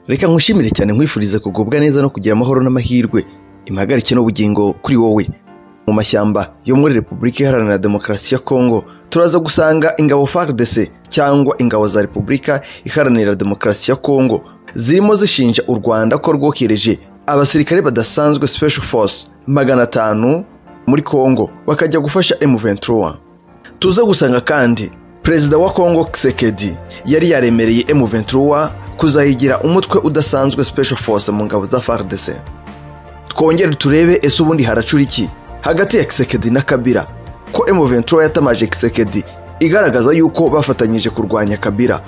reka nkushimire cyane nkwifurize kugubwa neza no kugira amahoro n'amahirwe impagarike n'ubugingo kuri wowe mu mashyamba yo muri repubulika iharanira demokarasi ya kongo turaza gusanga ingabo fardc cyangwa ingabo za repubulika iharanira demokarasi ya kongo zirimo zishinja u rwanda ko rwokereje abasirikare badasanzwe special force magana atanu muri kongo bakajya gufasha m23 tuze gusanga kandi perezida wa kongo kisekedi yari yaremereye m23 kuzayigira umutwe udasanzwe special force mu ngabo za fardc twongere turebe ese ubundi haracura iki hagati ya kisekedi na kabira ko m23 yatamaje kisekedi igaragaza yuko bafatanyije kurwanya kabira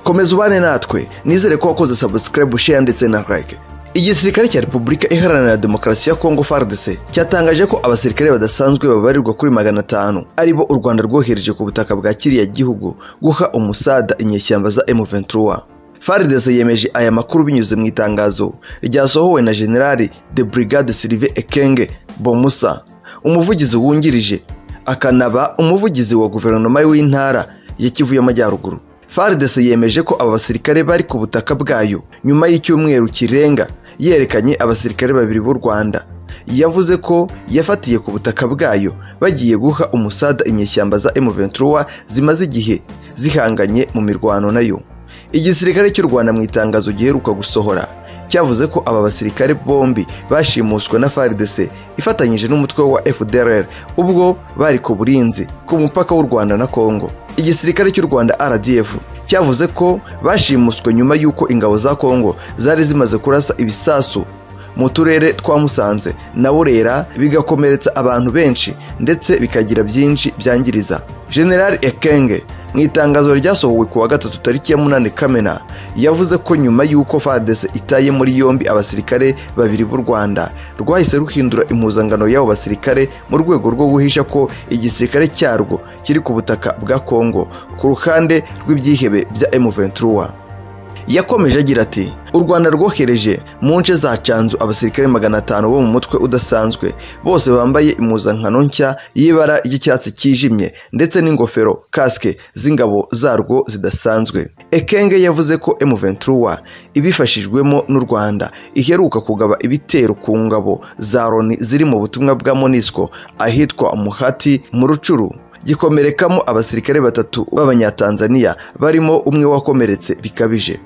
komeza ubane natwe nizere ko wakoze subscribe share ndetse na like igisirikare cya repubulika iharanira demokarasi ya kongo fardc cyatangaje ko abasirikare badasanzwe babarirwa kuri magana atanu aribo u rwanda rwohereje ku butaka bwa kiriya gihugu guha umusada inyeshyamba za m23 fardc yemeje aya makuru binyuze mu itangazo ryasohowe na generali de brigade sylvain ekenge bomusa umuvugizi wungirije akanaba umuvugizi wa guverinoma w'intara ya kivu y'amajyaruguru fardc yemeje ko aba basirikare bari ku butaka bwayo nyuma y'icyumweru kirenga yerekanye abasirikare babiri b'u rwanda yavuze ko yafatiye ku butaka bwayo bagiye guha umusada inyeshyamba za m23 zimaze igihe zihanganye mu mirwano nayo igisirikare cy'u rwanda mu itangazo giheruka gusohora cyavuze ko aba basirikare bombi bashimuswe na fardc ifatanyije n'umutwe wa fdrr ubwo bari ku burinzi ku mupaka w'u rwanda na kongo igisirikare cy'u rwanda rdf cyavuze ko bashimuswe nyuma y'uko ingabo za kongo zari zimaze kurasa ibisasu mu turere twa musanze na burera bigakomeretsa abantu benshi ndetse bikagira byinshi byangiriza general ekenge mu itangazo ryasohowe ku wa gatatu tariki ya munani kamena yavuze ko nyuma y'uko fadese itaye muri yombi abasirikare babiri b'u rwanda rwahise ruhindura impuzangano y'abo basirikare mu rwego rwo guhisha ko igisirikare cyarwo kiri ku butaka bwa kongo ku ruhande rw'ibyihebe bya m23 yakomeje agira ati u rwanda rwohereje mu nce za canzu abasirikare magana atanu bo mu mutwe udasanzwe bose bambaye impuzankano nshya y'ibara ry'icyatsi cyijimye ndetse n'ingofero kasike z'ingabo zarwo zidasanzwe ekenge yavuze ko m23 ibifashijwemo n'u rwanda iheruka kugaba ibitero ku ngabo za loni ziri mu butumwa bwa monisco ahitwa muhati mu rucuru gikomerekamo abasirikare batatu b'abanyatanzaniya barimo umwe wakomeretse bikabije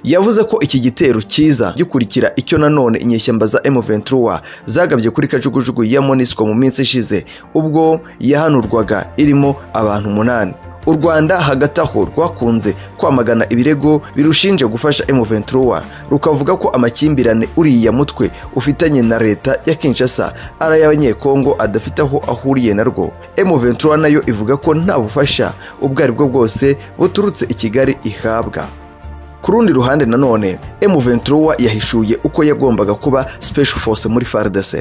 yavuze ko iki gitero cyiza gikurikira icyo nanone inyeshyamba za M23 zagabye kuri kajugujugu ya Monisco mu minsi ishize ubwo yahanurwaga irimo abantu umunani u rwanda hagati aho rwakunze kwamagana ibirego birushinje gufasha M23 rukavuga ko amakimbirane uriya mutwe ufitanye na leta ya Kinshasa ari ay'abanyekongo adafite aho ahuriye narwo M23 nayo ivuga ko nta bufasha ubwo aribwo bwose buturutse i Kigali ihabwa ku rundi ruhande nanone M23 yahishuye uko yagombaga kuba special force muri FARDC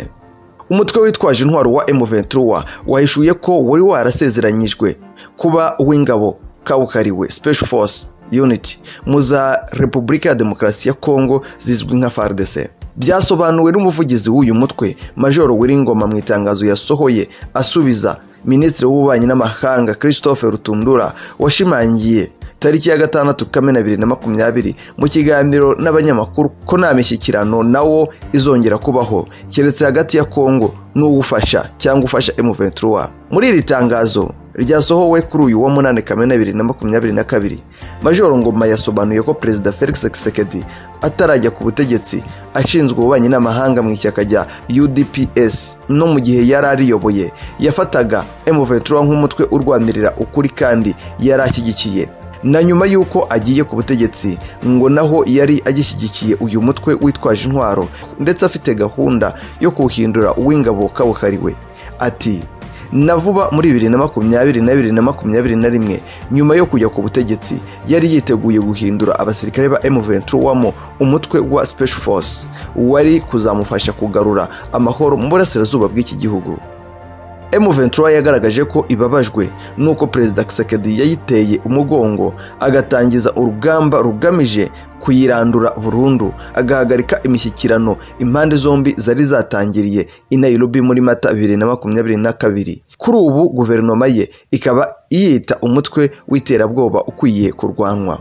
umutwe witwaje intwaro wa M23 wahishuye ko wari warasezeranyijwe kuba uw'ingabo kawukariwe Special Force Unity mu za Repubulika ya Demokarasi ya Kongo zizwi nka FARDC byasobanuwe n'umuvugizi w'uyu mutwe Major Wiringoma mu itangazo yasohoye asubiza Minisitiri w'Ububanyi n'Amahanga Christophe Rutundura washimangiye tariki ya gatandatu kamena bibiri na makumyabiri mu kiganiro n'abanyamakuru ko nta mishyikirano nawo izongera kubaho keretse hagati ya kongo n'uwufasha cyangwa ufasha M23 muri iri tangazo ryasohowe kuri uyu wa munani kamena bibiri na makumyabiri na kabiri majoro ngoma yasobanuye ko perezida felix kisekedi atarajya ku butegetsi ashinzwe ububanyi n'amahanga mu ishyaka rya udps no mu gihe yari ariyoboye yafataga M23 nk'umutwe urwanirira ukuri kandi yari ashyigikiye na nyuma y'uko agiye ku butegetsi ngo naho yari agishyigikiye uyu mutwe witwaje intwaro ndetse afite gahunda yo kuwuhindura uw'ingabo kabuhariwe ati na vuba muri bibiri na makumyabiri na bibiri na makumyabiri na rimwe nyuma yo kujya ku butegetsi yari yiteguye guhindura abasirikare ba M23 wamo umutwe wa Special Force wari kuzamufasha kugarura amahoro mu burasirazuba bw'iki gihugu M23 yagaragaje ko ibabajwe nuko Perezida Kisekedi yayiteye umugongo agatangiza urugamba rugamije kuyirandura burundu agahagarika imishyikirano impande zombi zari zatangiriye i Nairobi muri Mata 2022 kuri ubu guverinoma ye ikaba iyita umutwe w'iterabwoba ukwiye kurwanwa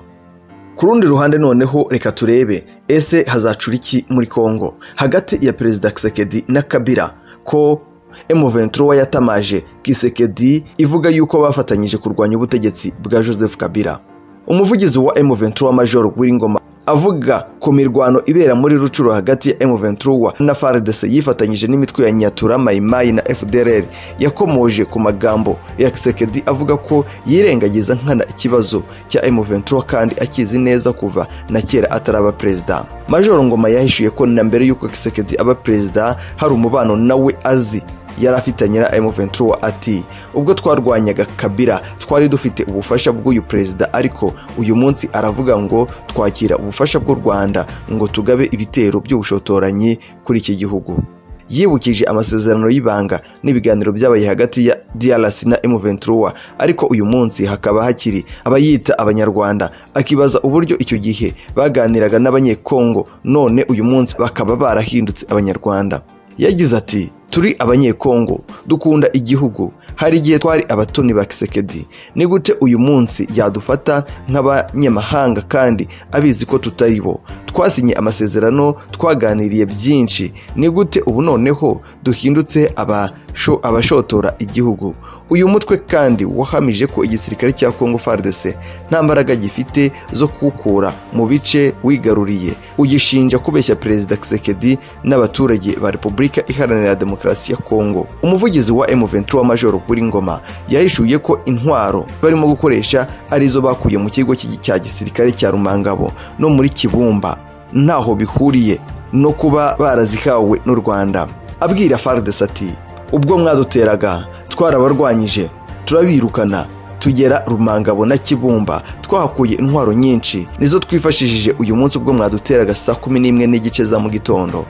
ku rundi ruhande noneho reka turebe ese hazacura iki muri kongo hagati ya perezida kisekedi na kabira ko emuventura yatamaje kisekedi ivuga yuko bafatanyije kurwanya ubutegetsi bwa joseph kabira umuvugizi wa emuventura major w'ingoma avuga ku mirwano ibera muri rucuro hagati ya M23 na FARDC yifatanyije n'imitwe ya Nyatura Mayimayi na FDLR yakomoje ku magambo ya Kisekedi avuga ko yirengagiza nkana ikibazo cya M23 kandi akizi neza kuva na kera ataraba perezida Major Ngoma yahishuye ko na mbere y'uko Kisekedi aba perezida hari umubano nawe azi yari afitanye na M23 ati ubwo twarwanyaga Kabira twari dufite ubufasha bw'uyu perezida ariko uyu munsi aravuga ngo twakira ubufasha bw'u Rwanda ngo tugabe ibitero by'ubushotoranyi kuri iki gihugu yibukije amasezerano y'ibanga n'ibiganiro byabaye hagati ya DRC na M23 ariko uyu munsi hakaba hakiri abayita abanyarwanda akibaza uburyo icyo gihe baganiraga n'abanyekongo none uyu munsi bakaba barahindutse abanyarwanda yagize ati turi abanyekongo dukunda igihugu hari igihe twari abatoni ba kisekedi ni gute uyu munsi yadufata nk'abanyamahanga kandi abizi ko tutari bo twasinye amasezerano twaganiriye byinshi ni gute ubu noneho duhindutse abasho- abashotora igihugu uyu mutwe kandi wahamije ko igisirikare cya kongo fardese nta mbaraga gifite zo kuwukura mu bice wigaruriye ugishinja kubeshya perezida kisekedi n'abaturage ba repubulika iharanira demokarasi demokarasi ya kongo umuvugizi wa M23 major kuri ngoma yahishuye ko intwaro barimo gukoresha arizo bakuye mu kigo cy'igi- cya gisirikare cya rumangabo no muri kibumba ntaho bihuriye no kuba barazihawe n'u rwanda abwira fardes ati ubwo mwaduteraga twarabarwanyije turabirukana tugera rumangabo na kibumba twahakuye intwaro nyinshi nizo twifashishije uyu munsi ubwo mwaduteraga saa kumi n'imwe n'igice za mu gitondo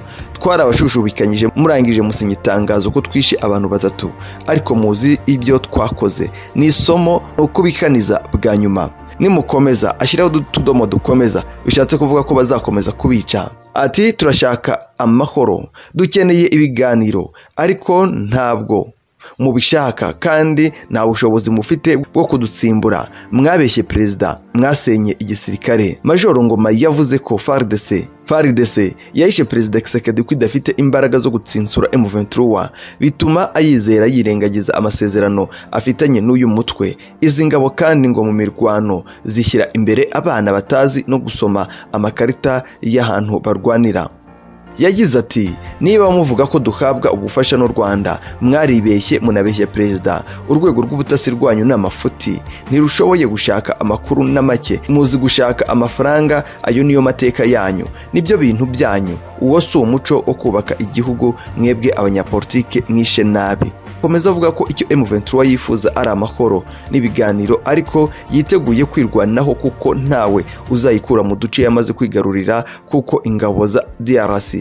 twarabashushubikanyije murangije musinya itangazo ko twishe abantu batatu ariko muzi ibyo twakoze ni isomo ni ukubikaniza bwa nyuma nimukomeza ashyiraho utudomo dukomeza bishatse kuvuga ko bazakomeza kubica ati turashaka amahoro dukeneye ibiganiro ariko ntabwo mubishaka kandi nta bushobozi mufite bwo kudutsimbura mwabeshye perezida mwasenye igisirikare majoro ngoma yavuze ko FARDC FARDC yahishe perezida Kisekedi ko idafite imbaraga zo gutsinsura M23 bituma ayizera yirengagiza amasezerano afitanye n'uyu mutwe izi ngabo kandi ngo mu mirwano zishyira imbere abana batazi no gusoma amakarita y'ahantu barwanira yagize ati niba muvuga ko duhabwa ubufasha n'u rwanda mwaribeshye munabeshya perezida urwego rw'ubutasi rwanyu ni amafuti ntirushoboye gushaka amakuru na make muzi gushaka amafaranga ayo niyo mateka yanyu nibyo bintu byanyu uwo si umuco wo kubaka igihugu mwebwe abanyapolitike mwishe nabi komeza avuga ko icyo M23 yifuza ari amahoro n'ibiganiro ariko yiteguye kwirwanaho kuko ntawe uzayikura mu duce yamaze kwigarurira kuko ingabo za DRC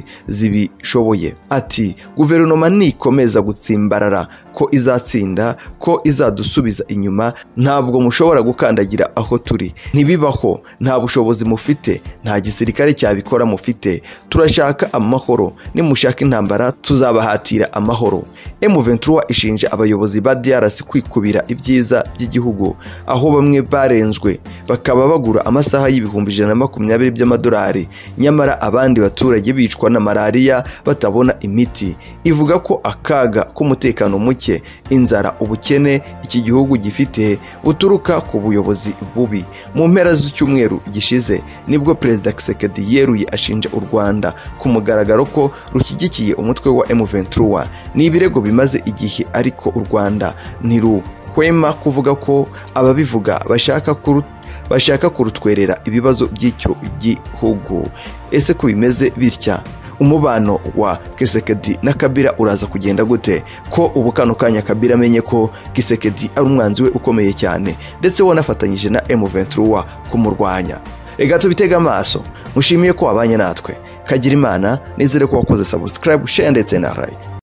zibishoboye ati guverinoma nikomeza gutsimbarara ko izatsinda ko izadusubiza inyuma ntabwo mushobora gukandagira aho turi ntibibaho nta bushobozi mufite nta gisirikare cyabikora mufite turashaka amahoro nimushaka intambara tuzabahatira amahoro M23 ishinja abayobozi ba DRC kwikubira ibyiza by'igihugu aho bamwe barenzwe bakaba bagura amasaha y'ibihumbi ijana na makumyabiri by'amadolari nyamara abandi baturage bicwa na malariya batabona imiti ivuga ko akaga k'umutekano muke inzara ubukene iki gihugu gifite buturuka ku buyobozi bubi mu mpera z'icyumweru gishize nibwo perezida Kisekedi yeruye ashinja u Rwanda ku mugaragaro ko rushyigikiye umutwe wa M23 ni ibirego bimaze igihe ariko u Rwanda ntiruhwema kuvuga ko ababivuga bashaka kuru bashaka kurutwerera ibibazo by'icyo gihugu ese ko bimeze bitya umubano wa Kisekedi na Kabila uraza kugenda gute ko ubu kano kanya Kabila amenye ko Kisekedi ari umwanzi we ukomeye cyane ndetse wanafatanyije na M23 kumurwanya reka tubitege amaso mushimiye ko wabanye natwe kagira imana nizere ko wakoze subscribe share ndetse na like